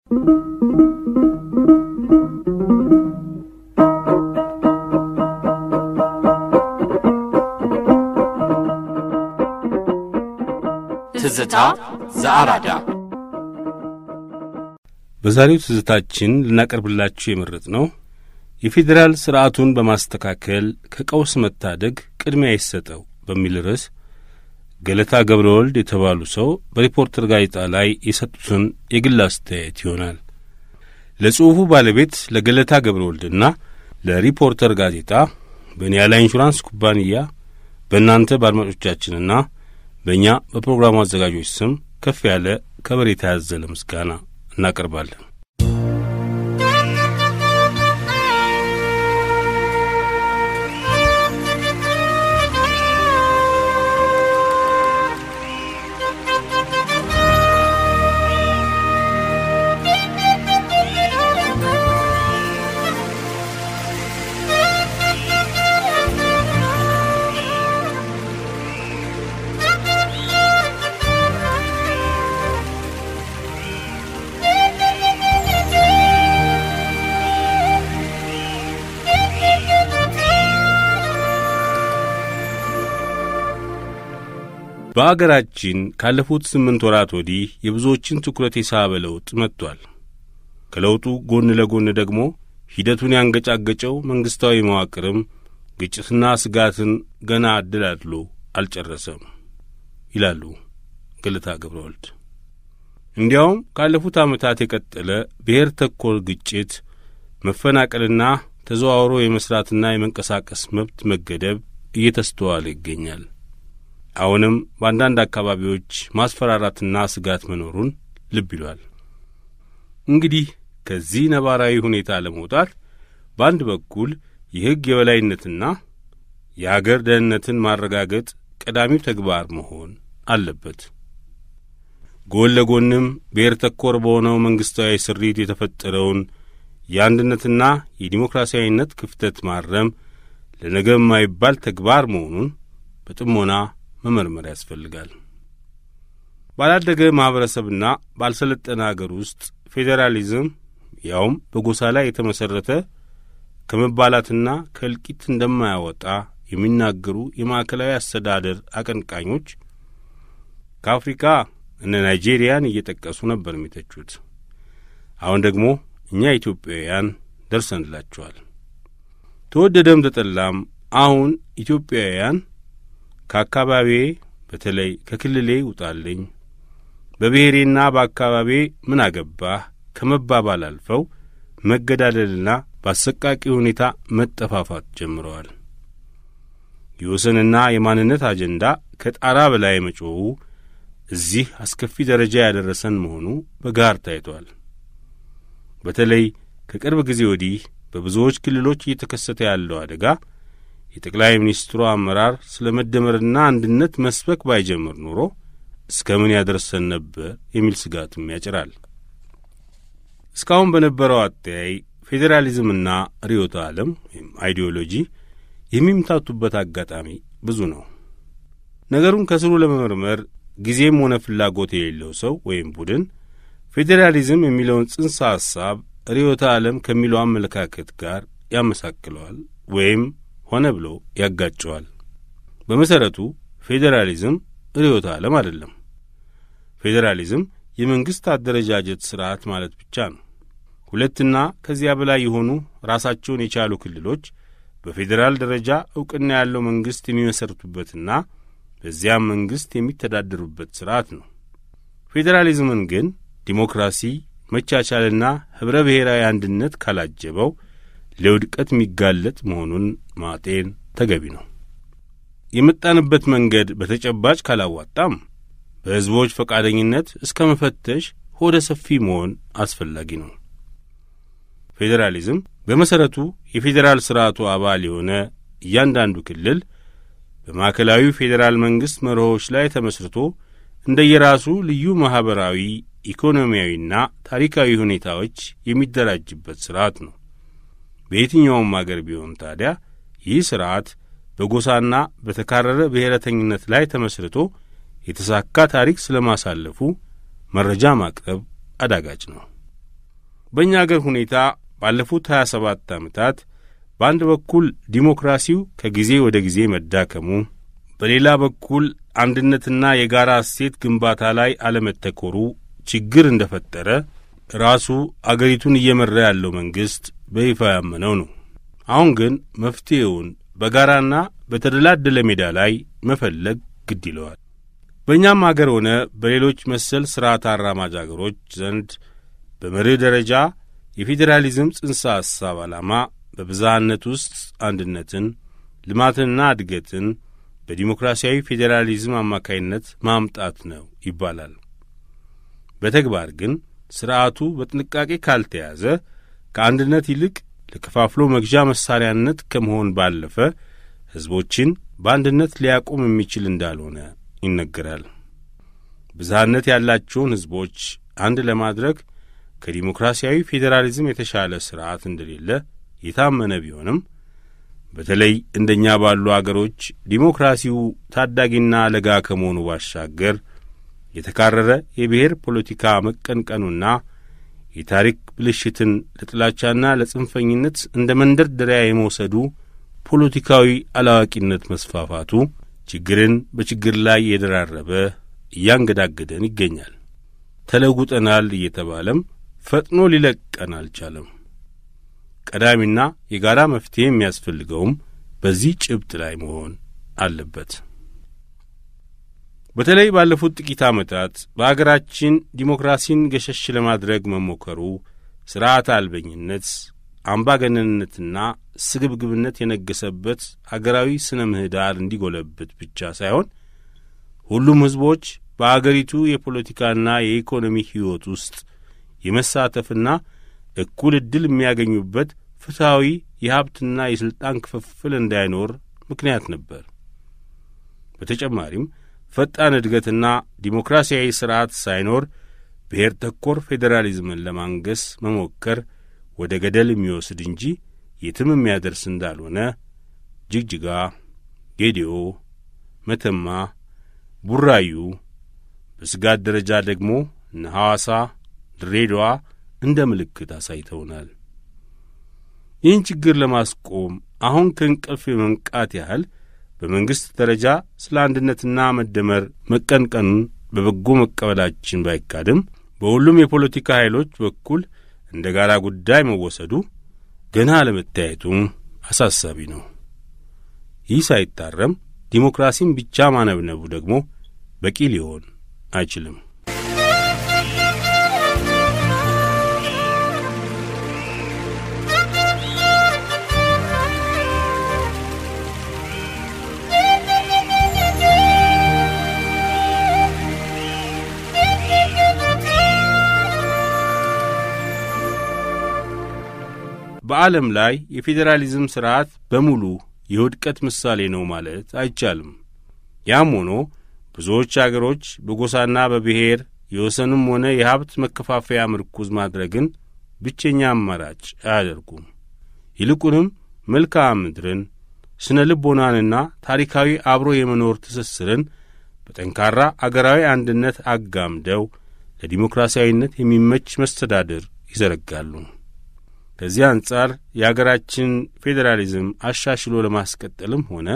ትዝታ ዘአራዳ በዛሬው ትዝታችን ልናቀርብላችሁ የመረጥ ነው የፌዴራል ስርዓቱን በማስተካከል ከቀውስ መታደግ ቅድሚያ ይሰጠው በሚል ርዕስ ገለታ ገብረ ወልድ የተባሉ ሰው በሪፖርተር ጋዜጣ ላይ የሰጡትን የግል አስተያየት ይሆናል። ለጽሑፉ ባለቤት ለገለታ ገብረ ወልድና ለሪፖርተር ጋዜጣ በኒያላ ኢንሹራንስ ኩባንያ በእናንተ በአድማጮቻችንና በእኛ በፕሮግራሙ አዘጋጆች ስም ከፍ ያለ ከበሬታ ያዘለ ምስጋና እናቀርባለን። በአገራችን ካለፉት ስምንት ወራት ወዲህ የብዙዎችን ትኩረት የሳበ ለውጥ መጥቷል። ከለውጡ ጎን ለጎን ደግሞ ሂደቱን ያንገጫገጨው መንግሥታዊ መዋቅርም ግጭትና ስጋትን ገና አደላድሎ አልጨረሰም ይላሉ ገለታ ገብረ ወልድ። እንዲያውም ካለፉት ዓመታት የቀጠለ ብሔር ተኮር ግጭት፣ መፈናቀልና ተዘዋውሮ የመሥራትና የመንቀሳቀስ መብት መገደብ እየተስተዋለ ይገኛል። አሁንም በአንዳንድ አካባቢዎች ማስፈራራትና ስጋት መኖሩን ልብ ይሏል። እንግዲህ ከዚህ ነባራዊ ሁኔታ ለመውጣት በአንድ በኩል የሕግ የበላይነትና የአገር ደህንነትን ማረጋገጥ ቀዳሚው ተግባር መሆን አለበት። ጎን ለጎንም ብሔር ተኮር በሆነው መንግሥታዊ ስሪት የተፈጠረውን የአንድነትና የዲሞክራሲያዊነት ክፍተት ማረም ለነገ የማይባል ተግባር መሆኑን በጥሞና መመርመር ያስፈልጋል። ባላደገ ማኅበረሰብና ባልሰለጠነ አገር ውስጥ ፌዴራሊዝም ያውም በጎሳ ላይ የተመሠረተ ከመባላትና ከእልቂት እንደማያወጣ የሚናገሩ የማዕከላዊ አስተዳደር አቀንቃኞች ከአፍሪካ እነ ናይጄሪያን እየጠቀሱ ነበር የሚተቹት። አሁን ደግሞ እኛ ኢትዮጵያውያን ደርሰንላቸዋል። ተወደደም ተጠላም አሁን ኢትዮጵያውያን ከአካባቢዬ በተለይ ከክልሌ ውጣልኝ፣ በብሔሬና በአካባቢዬ ምን አገባህ ከመባባል አልፈው መገዳደልና በአሰቃቂ ሁኔታ መጠፋፋት ጀምረዋል። የወሰንና የማንነት አጀንዳ ከጣራ በላይ መጮኹ እዚህ አስከፊ ደረጃ ያደረሰን መሆኑ በጋር ታይቷል። በተለይ ከቅርብ ጊዜ ወዲህ በብዙዎች ክልሎች እየተከሰተ ያለው አደጋ የጠቅላይ ሚኒስትሩ አመራር ስለ መደመርና አንድነት መስበክ ባይጀምር ኖሮ እስከ ምን ያደርሰን ነበር የሚል ስጋትም ያጭራል። እስካሁን በነበረው አተያይ ፌዴራሊዝምና ርዕዮተ ዓለም ወይም አይዲዮሎጂ የሚምታቱበት አጋጣሚ ብዙ ነው። ነገሩን ከስሩ ለመመርመር ጊዜም ሆነ ፍላጎት የሌለው ሰው ወይም ቡድን ፌዴራሊዝም የሚለውን ጽንሰ ሐሳብ ርዕዮተ ዓለም ከሚለው አመለካከት ጋር ያመሳክለዋል ወይም ሆነ ብሎ ያጋጨዋል። በመሠረቱ ፌዴራሊዝም ርዕዮተ ዓለም አይደለም። ፌዴራሊዝም የመንግሥት አደረጃጀት ሥርዓት ማለት ብቻ ነው። ሁለትና ከዚያ በላይ የሆኑ ራሳቸውን የቻሉ ክልሎች በፌዴራል ደረጃ ዕውቅና ያለው መንግሥት የሚመሠርቱበትና በዚያም መንግሥት የሚተዳደሩበት ሥርዓት ነው። ፌዴራሊዝምን ግን ዲሞክራሲ፣ መቻቻልና ኅብረ ብሔራዊ አንድነት ካላጀበው ለውድቀት የሚጋለጥ መሆኑን ማጤን ተገቢ ነው። የመጣንበት መንገድ በተጨባጭ ካላዋጣም በሕዝቦች ፈቃደኝነት እስከ መፈተሽ ሆደ ሰፊ መሆን አስፈላጊ ነው። ፌዴራሊዝም በመሠረቱ የፌዴራል ሥርዓቱ አባል የሆነ እያንዳንዱ ክልል በማዕከላዊ ፌዴራል መንግሥት መርሆች ላይ ተመስርቶ እንደየራሱ ልዩ ማኅበራዊ፣ ኢኮኖሚያዊና ታሪካዊ ሁኔታዎች የሚደራጅበት ሥርዓት ነው። በየትኛውም አገር ቢሆን ታዲያ ይህ ሥርዓት በጎሳና በተካረረ ብሔረተኝነት ላይ ተመስርቶ የተሳካ ታሪክ ስለ ማሳለፉ መረጃ ማቅረብ አዳጋች ነው። በእኛ አገር ሁኔታ ባለፉት 27 ዓመታት በአንድ በኩል ዲሞክራሲው ከጊዜ ወደ ጊዜ መዳከሙ፣ በሌላ በኩል አንድነትና የጋራ እሴት ግንባታ ላይ አለመተኮሩ ችግር እንደ ፈጠረ ራሱ አገሪቱን እየመራ ያለው መንግሥት በይፋ ያመነው ነው። አሁን ግን መፍትሔውን በጋራና በተደላደለ ሜዳ ላይ መፈለግ ግድ ይለዋል። በእኛም አገር ሆነ በሌሎች መሰል ሥርዓት አራማጅ አገሮች ዘንድ በመርህ ደረጃ የፌዴራሊዝም ጽንሰ ሐሳብ ዓላማ በብዝሃነት ውስጥ አንድነትን፣ ልማትንና እድገትን በዲሞክራሲያዊ ፌዴራሊዝም አማካይነት ማምጣት ነው ይባላል። በተግባር ግን ሥርዓቱ በጥንቃቄ ካልተያዘ ከአንድነት ይልቅ ለከፋፍሎ መግዣ መሣሪያነት ከመሆን ባለፈ ሕዝቦችን በአንድነት ሊያቆም የሚችል እንዳልሆነ ይነገራል። ብዝሃነት ያላቸውን ሕዝቦች አንድ ለማድረግ ከዲሞክራሲያዊ ፌዴራሊዝም የተሻለ ሥርዓት እንደሌለ የታመነ ቢሆንም በተለይ እንደኛ ባሉ አገሮች ዲሞክራሲው ታዳጊና ለጋ ከመሆኑ ባሻገር የተካረረ የብሔር ፖለቲካ መቀንቀኑና የታሪክ ብልሽትን ለጥላቻና ለጽንፈኝነት እንደ መንደርደሪያ የመውሰዱ ፖለቲካዊ አላዋቂነት መስፋፋቱ ችግርን በችግር ላይ የደራረበ እያንገዳገደን ይገኛል። ተለውጠናል እየተባለም ፈጥኖ ሊለቀን አልቻለም። ቀዳሚና የጋራ መፍትሔ የሚያስፈልገውም በዚህ ጭብጥ ላይ መሆን አለበት። በተለይ ባለፉት ጥቂት ዓመታት በአገራችን ዲሞክራሲን ገሸሽ ለማድረግ መሞከሩ ሥርዓት አልበኝነት፣ አምባገነንነትና ስግብግብነት የነገሰበት አገራዊ ስነ ምህዳር እንዲጎለብት ብቻ ሳይሆን ሁሉም ሕዝቦች በአገሪቱ የፖለቲካና የኢኮኖሚ ሕይወት ውስጥ የመሳተፍና እኩል ዕድል የሚያገኙበት ፍትሐዊ የሀብትና የሥልጣን ክፍፍል እንዳይኖር ምክንያት ነበር። በተጨማሪም ፈጣን እድገትና ዲሞክራሲያዊ ሥርዓት ሳይኖር ብሔር ተኮር ፌዴራሊዝምን ለማንገስ መሞከር ወደ ገደል የሚወስድ እንጂ የትም የሚያደርስ እንዳልሆነ ጅግጅጋ፣ ጌዲኦ፣ መተማ፣ ቡራዩ፣ በስጋት ደረጃ ደግሞ እነ ሐዋሳ፣ ድሬዳዋ እንደ ምልክት አሳይተውናል። ይህን ችግር ለማስቆም አሁን ከእንቅልፍ የመንቃት ያህል በመንግሥት ደረጃ ስለ አንድነትና መደመር መቀንቀኑን በበጎ መቀበላችን ባይካድም በሁሉም የፖለቲካ ኃይሎች በኩል እንደ ጋራ ጉዳይ መወሰዱ ገና አለመታየቱም አሳሳቢ ነው። ይህ ሳይታረም ዲሞክራሲን ብቻ ማነብነቡ ደግሞ በቂ ሊሆን አይችልም። በዓለም ላይ የፌዴራሊዝም ሥርዓት በሙሉ የውድቀት ምሳሌ ነው ማለት አይቻልም። ያም ሆኖ ብዙዎች አገሮች በጎሳና በብሔር የወሰንም ሆነ የሀብት መከፋፈያ ምርኩዝ ማድረግን ብቸኛ አማራጭ አያደርጉም። ይልቁንም መልክዓ ምድርን፣ ስነ ልቦናንና ታሪካዊ አብሮ የመኖር ትስስርን በጠንካራ አገራዊ አንድነት አጋምደው ለዲሞክራሲያዊነት የሚመች መስተዳድር ይዘረጋሉ። ከዚህ አንጻር የአገራችን ፌዴራሊዝም አሻሽሎ ለማስቀጠልም ሆነ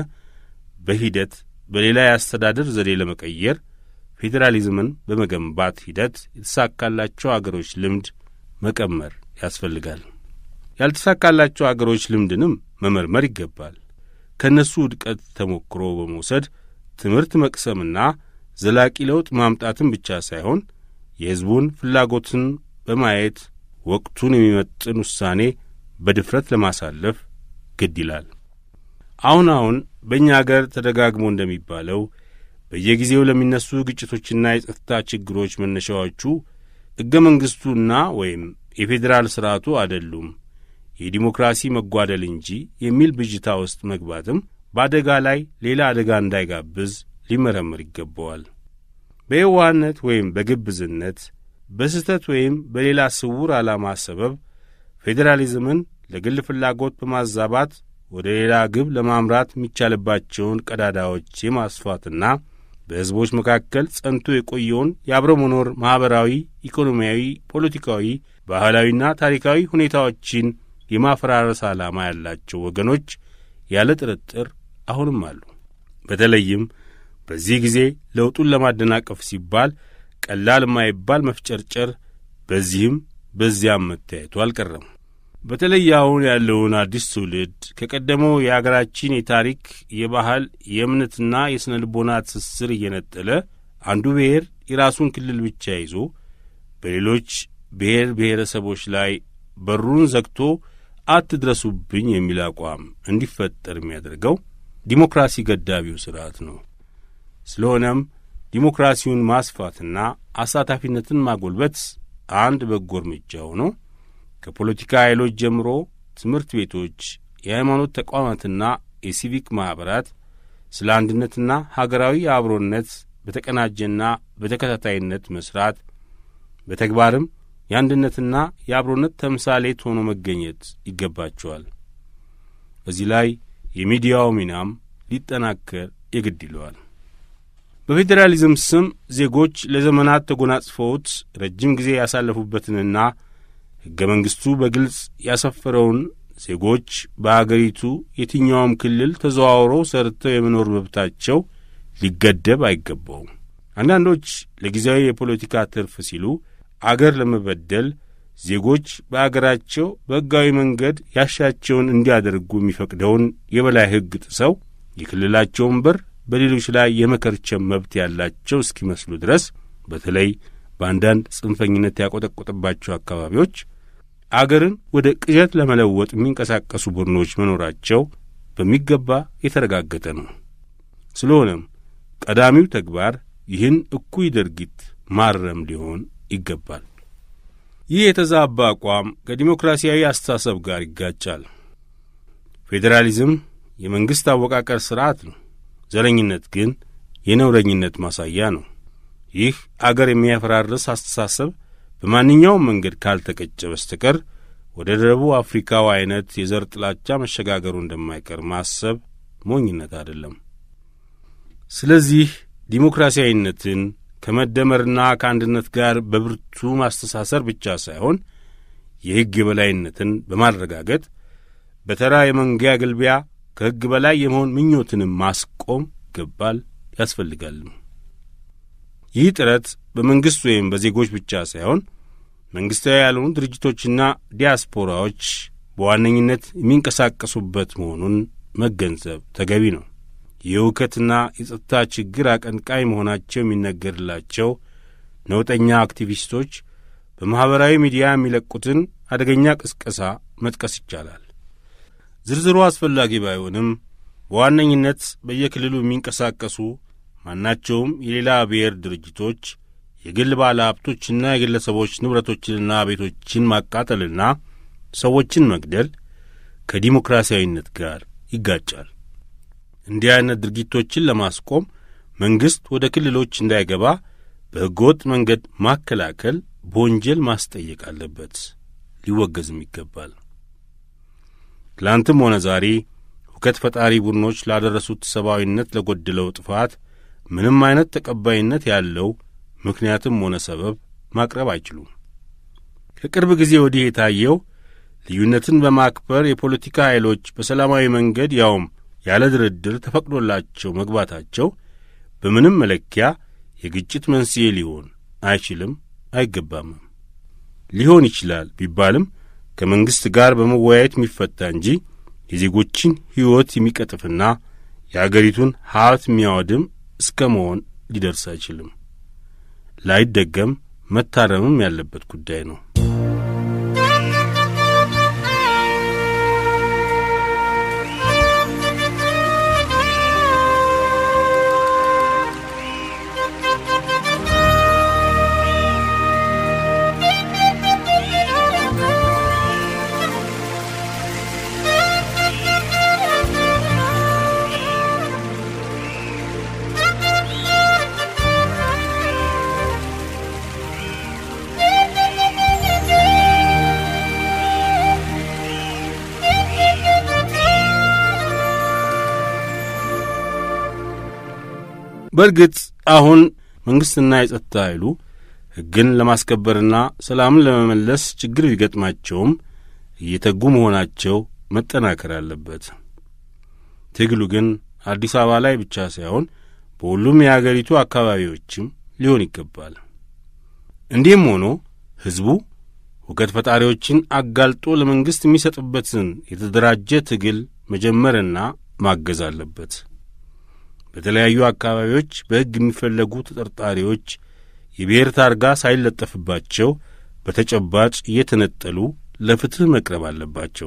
በሂደት በሌላ የአስተዳደር ዘዴ ለመቀየር ፌዴራሊዝምን በመገንባት ሂደት የተሳካላቸው አገሮች ልምድ መቀመር ያስፈልጋል። ያልተሳካላቸው አገሮች ልምድንም መመርመር ይገባል። ከእነሱ ውድቀት ተሞክሮ በመውሰድ ትምህርት መቅሰምና ዘላቂ ለውጥ ማምጣትን ብቻ ሳይሆን የሕዝቡን ፍላጎትን በማየት ወቅቱን የሚመጥን ውሳኔ በድፍረት ለማሳለፍ ግድ ይላል። አሁን አሁን በእኛ አገር ተደጋግሞ እንደሚባለው በየጊዜው ለሚነሱ ግጭቶችና የጸጥታ ችግሮች መነሻዎቹ ሕገ መንግሥቱና ወይም የፌዴራል ሥርዓቱ አይደሉም የዲሞክራሲ መጓደል እንጂ የሚል ብዥታ ውስጥ መግባትም በአደጋ ላይ ሌላ አደጋ እንዳይጋብዝ ሊመረምር ይገባዋል። በየዋህነት ወይም በግብዝነት በስህተት ወይም በሌላ ስውር ዓላማ ሰበብ ፌዴራሊዝምን ለግል ፍላጎት በማዛባት ወደ ሌላ ግብ ለማምራት የሚቻልባቸውን ቀዳዳዎች የማስፋትና በሕዝቦች መካከል ጸንቶ የቆየውን የአብሮ መኖር ማኅበራዊ፣ ኢኮኖሚያዊ፣ ፖለቲካዊ ባህላዊና ታሪካዊ ሁኔታዎችን የማፈራረስ ዓላማ ያላቸው ወገኖች ያለ ጥርጥር አሁንም አሉ። በተለይም በዚህ ጊዜ ለውጡን ለማደናቀፍ ሲባል ቀላል የማይባል መፍጨርጨር በዚህም በዚያም መታየቱ አልቀረም። በተለይ አሁን ያለውን አዲስ ትውልድ ከቀደመው የአገራችን የታሪክ፣ የባህል፣ የእምነትና የሥነ ልቦና ትስስር እየነጠለ አንዱ ብሔር የራሱን ክልል ብቻ ይዞ በሌሎች ብሔር ብሔረሰቦች ላይ በሩን ዘግቶ አትድረሱብኝ የሚል አቋም እንዲፈጠር የሚያደርገው ዲሞክራሲ ገዳቢው ሥርዓት ነው። ስለሆነም ዲሞክራሲውን ማስፋትና አሳታፊነትን ማጎልበት አንድ በጎ እርምጃ ሆኖ ከፖለቲካ ኃይሎች ጀምሮ ትምህርት ቤቶች፣ የሃይማኖት ተቋማትና የሲቪክ ማኅበራት ስለ አንድነትና ሀገራዊ አብሮነት በተቀናጀና በተከታታይነት መስራት በተግባርም የአንድነትና የአብሮነት ተምሳሌት ሆኖ መገኘት ይገባቸዋል። በዚህ ላይ የሚዲያው ሚናም ሊጠናከር የግድ ይለዋል። በፌዴራሊዝም ስም ዜጎች ለዘመናት ተጎናጽፈውት ረጅም ጊዜ ያሳለፉበትንና ሕገ መንግሥቱ በግልጽ ያሰፈረውን ዜጎች በአገሪቱ የትኛውም ክልል ተዘዋውረው ሰርተው የመኖር መብታቸው ሊገደብ አይገባውም። አንዳንዶች ለጊዜያዊ የፖለቲካ ትርፍ ሲሉ አገር ለመበደል ዜጎች በአገራቸው በሕጋዊ መንገድ ያሻቸውን እንዲያደርጉ የሚፈቅደውን የበላይ ሕግ ጥሰው የክልላቸውን በር በሌሎች ላይ የመከርቸም መብት ያላቸው እስኪመስሉ ድረስ በተለይ በአንዳንድ ጽንፈኝነት ያቆጠቆጠባቸው አካባቢዎች አገርን ወደ ቅዠት ለመለወጥ የሚንቀሳቀሱ ቡድኖች መኖራቸው በሚገባ የተረጋገጠ ነው። ስለሆነም ቀዳሚው ተግባር ይህን እኩይ ድርጊት ማረም ሊሆን ይገባል። ይህ የተዛባ አቋም ከዲሞክራሲያዊ አስተሳሰብ ጋር ይጋጫል። ፌዴራሊዝም የመንግሥት አወቃቀር ሥርዓት ነው። ዘረኝነት ግን የነውረኝነት ማሳያ ነው። ይህ አገር የሚያፈራርስ አስተሳሰብ በማንኛውም መንገድ ካልተቀጨ በስተቀር ወደ ደቡብ አፍሪካው አይነት የዘር ጥላቻ መሸጋገሩ እንደማይቀር ማሰብ ሞኝነት አይደለም። ስለዚህ ዲሞክራሲያዊነትን ከመደመርና ከአንድነት ጋር በብርቱ ማስተሳሰር ብቻ ሳይሆን የሕግ የበላይነትን በማረጋገጥ በተራ የመንጊያ ግልቢያ ከሕግ በላይ የመሆን ምኞትንም ማስቆም ይገባል ያስፈልጋልም። ይህ ጥረት በመንግሥት ወይም በዜጎች ብቻ ሳይሆን መንግሥታዊ ያልሆኑ ድርጅቶችና ዲያስፖራዎች በዋነኝነት የሚንቀሳቀሱበት መሆኑን መገንዘብ ተገቢ ነው። የእውከትና የጸጥታ ችግር አቀንቃይ መሆናቸው የሚነገርላቸው ነውጠኛ አክቲቪስቶች በማኅበራዊ ሚዲያ የሚለቁትን አደገኛ ቅስቀሳ መጥቀስ ይቻላል። ዝርዝሩ አስፈላጊ ባይሆንም በዋነኝነት በየክልሉ የሚንቀሳቀሱ ማናቸውም የሌላ ብሔር ድርጅቶች የግል ባለ ሀብቶችና የግለሰቦች ንብረቶችንና ቤቶችን ማቃጠልና ሰዎችን መግደል ከዲሞክራሲያዊነት ጋር ይጋጫል። እንዲህ አይነት ድርጊቶችን ለማስቆም መንግሥት ወደ ክልሎች እንዳይገባ በሕገወጥ መንገድ ማከላከል በወንጀል ማስጠየቅ አለበት፣ ሊወገዝም ይገባል። ትላንትም ሆነ ዛሬ ሁከት ፈጣሪ ቡድኖች ላደረሱት ሰብአዊነት ለጎደለው ጥፋት ምንም አይነት ተቀባይነት ያለው ምክንያትም ሆነ ሰበብ ማቅረብ አይችሉም። ከቅርብ ጊዜ ወዲህ የታየው ልዩነትን በማክበር የፖለቲካ ኃይሎች በሰላማዊ መንገድ ያውም ያለ ድርድር ተፈቅዶላቸው መግባታቸው በምንም መለኪያ የግጭት መንስኤ ሊሆን አይችልም፣ አይገባምም። ሊሆን ይችላል ቢባልም ከመንግሥት ጋር በመወያየት የሚፈታ እንጂ የዜጎችን ሕይወት የሚቀጥፍና የአገሪቱን ሀብት የሚያወድም እስከ መሆን ሊደርስ አይችልም። ላይደገም መታረምም ያለበት ጉዳይ ነው። በእርግጥ አሁን መንግሥትና የጸጥታ ኃይሉ ሕግን ለማስከበርና ሰላምን ለመመለስ ችግር ቢገጥማቸውም እየተጉ መሆናቸው መጠናከር አለበት። ትግሉ ግን አዲስ አበባ ላይ ብቻ ሳይሆን በሁሉም የአገሪቱ አካባቢዎችም ሊሆን ይገባል። እንዲህም ሆኖ ሕዝቡ ሁከት ፈጣሪዎችን አጋልጦ ለመንግሥት የሚሰጥበትን የተደራጀ ትግል መጀመርና ማገዝ አለበት። በተለያዩ አካባቢዎች በሕግ የሚፈለጉ ተጠርጣሪዎች የብሔር ታርጋ ሳይለጠፍባቸው በተጨባጭ እየተነጠሉ ለፍትሕ መቅረብ አለባቸው።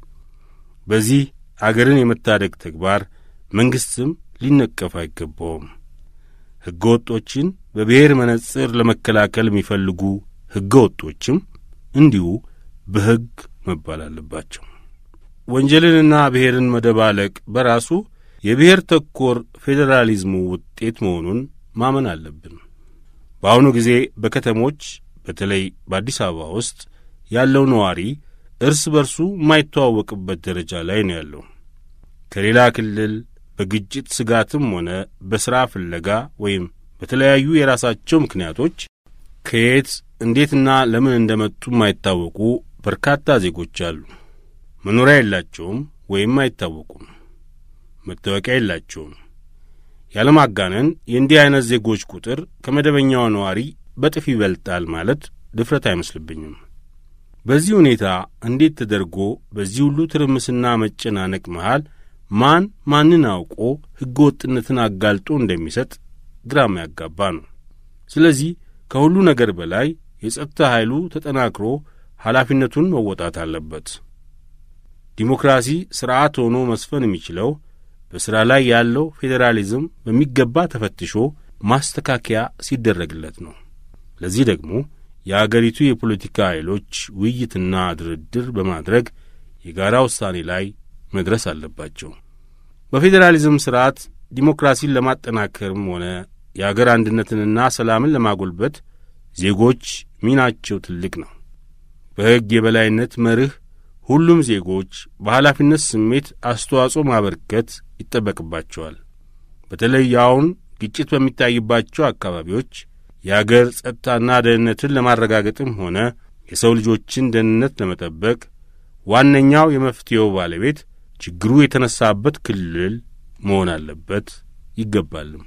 በዚህ አገርን የመታደግ ተግባር መንግሥትም ሊነቀፍ አይገባውም። ሕገ ወጦችን በብሔር መነጽር ለመከላከል የሚፈልጉ ሕገ ወጦችም እንዲሁ በሕግ መባል አለባቸው። ወንጀልንና ብሔርን መደባለቅ በራሱ የብሔር ተኮር ፌዴራሊዝሙ ውጤት መሆኑን ማመን አለብን። በአሁኑ ጊዜ በከተሞች በተለይ በአዲስ አበባ ውስጥ ያለው ነዋሪ እርስ በርሱ የማይተዋወቅበት ደረጃ ላይ ነው ያለው። ከሌላ ክልል በግጭት ስጋትም ሆነ በሥራ ፍለጋ ወይም በተለያዩ የራሳቸው ምክንያቶች ከየት እንዴትና ለምን እንደመጡ የማይታወቁ በርካታ ዜጎች አሉ። መኖሪያ የላቸውም ወይም አይታወቁም። መታወቂያ የላቸውም። ያለማጋነን የእንዲህ ዐይነት ዜጎች ቁጥር ከመደበኛው ነዋሪ በጥፍ ይበልጣል ማለት ድፍረት አይመስልብኝም። በዚህ ሁኔታ እንዴት ተደርጎ በዚህ ሁሉ ትርምስና መጨናነቅ መሃል ማን ማንን አውቆ ሕገ ወጥነትን አጋልጦ እንደሚሰጥ ግራም ያጋባ ነው። ስለዚህ ከሁሉ ነገር በላይ የጸጥታ ኃይሉ ተጠናክሮ ኃላፊነቱን መወጣት አለበት። ዲሞክራሲ ሥርዓት ሆኖ መስፈን የሚችለው በሥራ ላይ ያለው ፌዴራሊዝም በሚገባ ተፈትሾ ማስተካከያ ሲደረግለት ነው። ለዚህ ደግሞ የአገሪቱ የፖለቲካ ኃይሎች ውይይትና ድርድር በማድረግ የጋራ ውሳኔ ላይ መድረስ አለባቸው። በፌዴራሊዝም ሥርዓት ዲሞክራሲን ለማጠናከርም ሆነ የአገር አንድነትንና ሰላምን ለማጎልበት ዜጎች ሚናቸው ትልቅ ነው። በሕግ የበላይነት መርህ ሁሉም ዜጎች በኃላፊነት ስሜት አስተዋጽኦ ማበርከት ይጠበቅባቸዋል። በተለይ አሁን ግጭት በሚታይባቸው አካባቢዎች የአገር ጸጥታና ደህንነትን ለማረጋገጥም ሆነ የሰው ልጆችን ደህንነት ለመጠበቅ ዋነኛው የመፍትሔው ባለቤት ችግሩ የተነሳበት ክልል መሆን አለበት ይገባልም።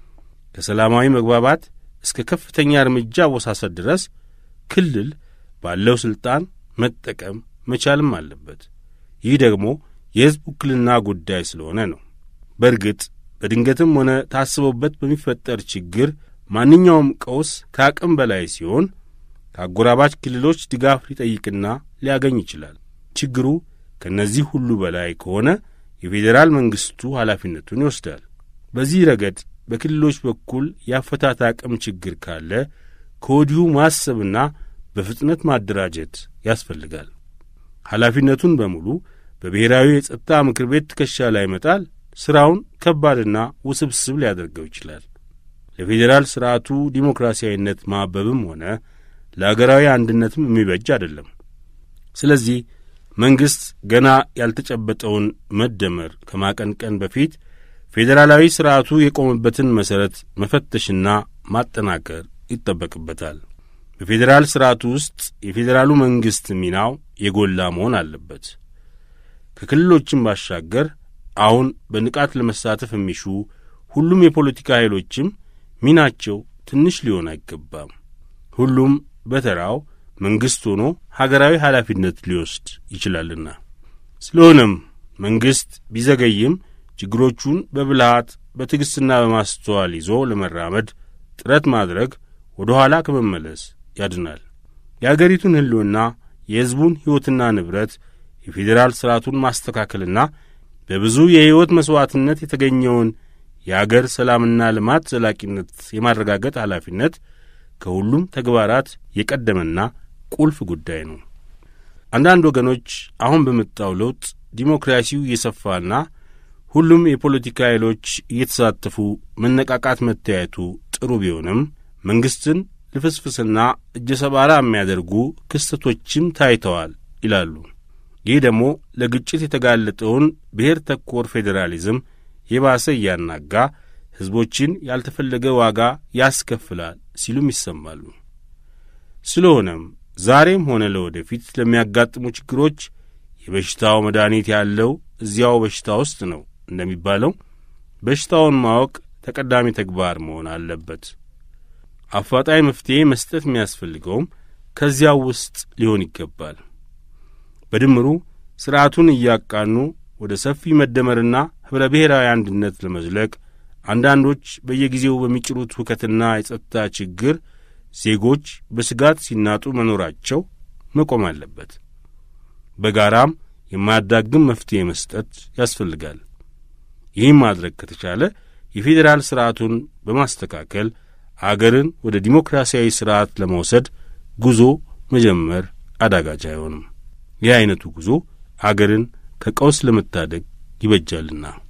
ከሰላማዊ መግባባት እስከ ከፍተኛ እርምጃ አወሳሰድ ድረስ ክልል ባለው ሥልጣን መጠቀም መቻልም አለበት። ይህ ደግሞ የሕዝብ ውክልና ጉዳይ ስለሆነ ነው። በእርግጥ በድንገትም ሆነ ታስቦበት በሚፈጠር ችግር ማንኛውም ቀውስ ከአቅም በላይ ሲሆን ከአጎራባች ክልሎች ድጋፍ ሊጠይቅና ሊያገኝ ይችላል። ችግሩ ከእነዚህ ሁሉ በላይ ከሆነ የፌዴራል መንግሥቱ ኃላፊነቱን ይወስዳል። በዚህ ረገድ በክልሎች በኩል የአፈታት አቅም ችግር ካለ ከወዲሁ ማሰብና በፍጥነት ማደራጀት ያስፈልጋል። ኃላፊነቱን በሙሉ በብሔራዊ የጸጥታ ምክር ቤት ትከሻ ላይ መጣል ሥራውን ከባድና ውስብስብ ሊያደርገው ይችላል። ለፌዴራል ሥርዓቱ ዲሞክራሲያዊነት ማበብም ሆነ ለአገራዊ አንድነትም የሚበጅ አይደለም። ስለዚህ መንግሥት ገና ያልተጨበጠውን መደመር ከማቀንቀን በፊት ፌዴራላዊ ሥርዓቱ የቆመበትን መሠረት መፈተሽና ማጠናከር ይጠበቅበታል። በፌዴራል ሥርዓቱ ውስጥ የፌዴራሉ መንግሥት ሚናው የጎላ መሆን አለበት። ከክልሎችም ባሻገር አሁን በንቃት ለመሳተፍ የሚሹ ሁሉም የፖለቲካ ኃይሎችም ሚናቸው ትንሽ ሊሆን አይገባም። ሁሉም በተራው መንግሥት ሆኖ ሀገራዊ ኃላፊነት ሊወስድ ይችላልና። ስለሆነም መንግሥት ቢዘገይም ችግሮቹን በብልሃት በትዕግሥትና በማስተዋል ይዞ ለመራመድ ጥረት ማድረግ ወደ ኋላ ከመመለስ ያድናል። የአገሪቱን ሕልውና፣ የሕዝቡን ሕይወትና ንብረት፣ የፌዴራል ሥርዓቱን ማስተካከልና በብዙ የሕይወት መሥዋዕትነት የተገኘውን የአገር ሰላምና ልማት ዘላቂነት የማረጋገጥ ኃላፊነት ከሁሉም ተግባራት የቀደመና ቁልፍ ጉዳይ ነው። አንዳንድ ወገኖች አሁን በመጣው ለውጥ ዲሞክራሲው እየሰፋና ሁሉም የፖለቲካ ኃይሎች እየተሳተፉ መነቃቃት መታየቱ ጥሩ ቢሆንም መንግሥትን ልፍስፍስና እጀ ሰባራ የሚያደርጉ ክስተቶችም ታይተዋል ይላሉ። ይህ ደግሞ ለግጭት የተጋለጠውን ብሔር ተኮር ፌዴራሊዝም የባሰ እያናጋ ሕዝቦችን ያልተፈለገ ዋጋ ያስከፍላል ሲሉም ይሰማሉ። ስለሆነም ዛሬም ሆነ ለወደፊት ለሚያጋጥሙ ችግሮች የበሽታው መድኃኒት ያለው እዚያው በሽታ ውስጥ ነው እንደሚባለው በሽታውን ማወቅ ተቀዳሚ ተግባር መሆን አለበት። አፋጣኝ መፍትሔ መስጠት የሚያስፈልገውም ከዚያው ውስጥ ሊሆን ይገባል። በድምሩ ሥርዓቱን እያቃኑ ወደ ሰፊ መደመርና ኅብረ ብሔራዊ አንድነት ለመዝለቅ አንዳንዶች በየጊዜው በሚጭሩት ሁከትና የጸጥታ ችግር ዜጎች በስጋት ሲናጡ መኖራቸው መቆም አለበት። በጋራም የማያዳግም መፍትሔ መስጠት ያስፈልጋል። ይህም ማድረግ ከተቻለ የፌዴራል ሥርዓቱን በማስተካከል አገርን ወደ ዲሞክራሲያዊ ሥርዓት ለመውሰድ ጉዞ መጀመር አዳጋች አይሆንም። ይህ ዐይነቱ ጉዞ አገርን ከቀውስ ለመታደግ ይበጃልና